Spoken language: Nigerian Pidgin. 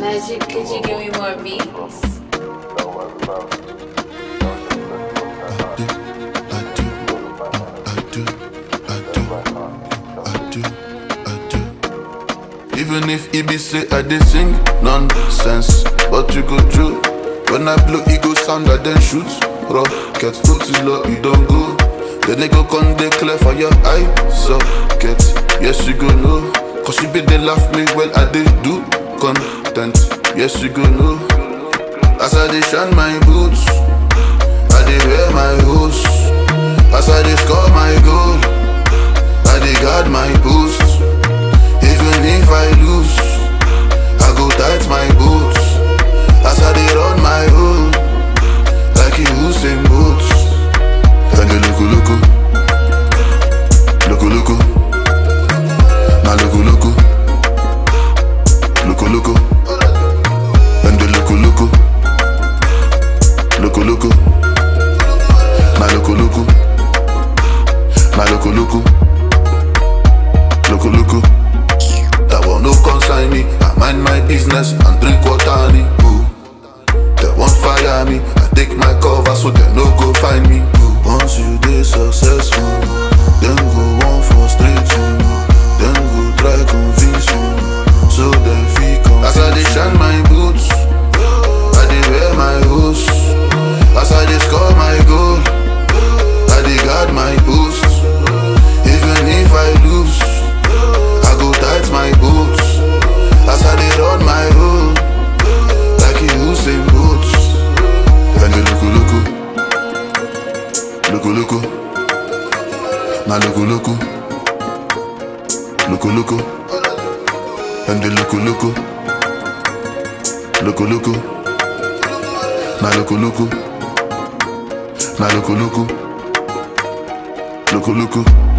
Magic, could you give me more beats? I do, I do, I do, I do, I do. Even if it be say I dey sing nonsense, but you go through. When I blow, it go sound like then shoot. Rocket, put it low, you don't go. Then they go come dey clear for your eye socket. Yes, you go know. Cause you be they laugh me when I dey do content. Yes, you go know. As I dey shine my boots. I dey wear my hoods As I dey score my goal I dey guard my boost Even if I lose I go tight my boots As I dey run my own Like you Usain Bolt And the loco loco Loco loco Na loco loco Loco loco And the loco loco Loco loco My loco loco My loco loco Loco loco That one no concern me I mind my business and drink water honey Ooh. They won't fire me I take my cover so they no go find me Ooh. Once you dey successful Then go one frustrate you Then go try convince you So then feel As I dey shine my boots I dey wear my hoods As I dey score my goal I dey guard my boost Even if I lose I go tight my boots As I dey run my own Like you Usain Bolt And the loco loco Loco loco Na loco loco Loco loco And the loco loco Loco loco Na loco loco Na loco loco Loco loco